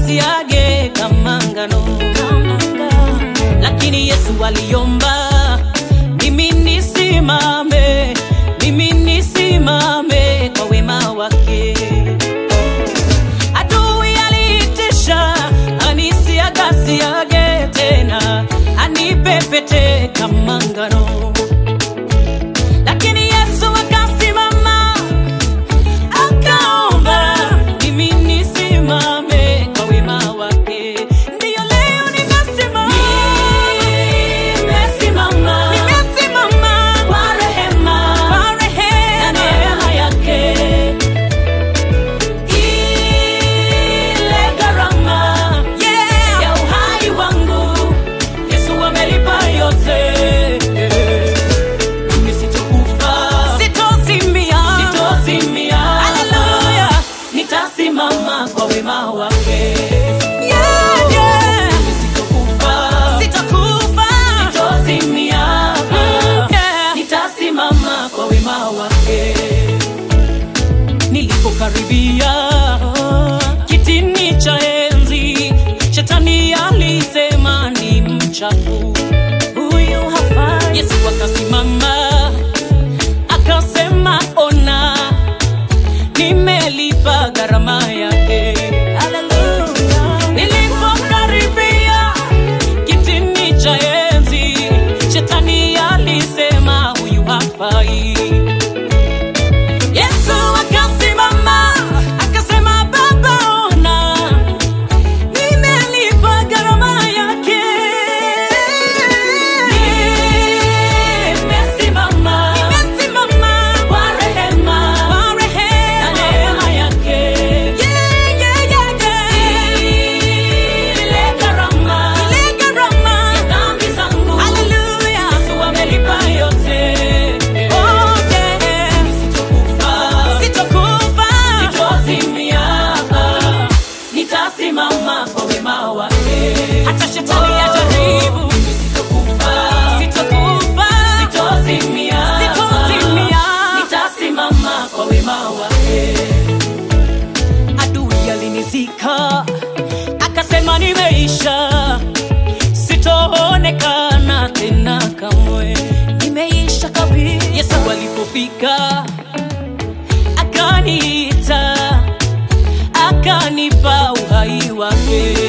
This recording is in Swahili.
gasiage kama ngano, lakini Yesu aliomba mimi nisimame, mimi nisimame kwa wema wake. Adui aliitisha anisiagasiage tena, anipepete kama ngano, lakini Yesu akasimama akaomba mimi nisimame kwa wema wake. Ndiyo leo nimesimama, nimesimama, nimesimama kwa rehema, kwa rehema na neema yake. Ile gharama ya uhai wangu Yesu amelipa yote. Mimi sitokufa, sitozimia, sitozimia. Haleluya, nitasimama kwa wema wake. Yeah, yeah. Mimi sitokufa, sitokufa, sitozimia. Yeah. Nitasimama kwa wema wake nilipokaribia kitini cha enzi, shetani alisema ni mchafu huyu hafai. Yesu akasimama akasema, ona, nimelipa gharama yake. Haleluya. Nilipokaribia kitini cha enzi, shetani alisema huyu hafai. Yesu akasimama akasema, Baba, ona nimelipa gharama yake. Nimesimama, nimesimama kwa rehema, kwa rehema na neema yake. Yeah, yeah, yeah, yeah. Ile gharama, ile gharama ya dhambi zangu. Hallelujah. Yesu amelipa yote. Oh, yeah. Sitokufa, sitokufa, sitozimia. Nitasimama kwa wema wake. Hata shetani ajaribu. Sitokufa, sitokufa, sitozimia. Sitozimia. Nitasimama kwa wema wake. Adui alinizika akasema nimeisha, sitoonekana tena kamwe, nimeisha kabisa. Yesu alipofika akaniita, akanipa uhai wake.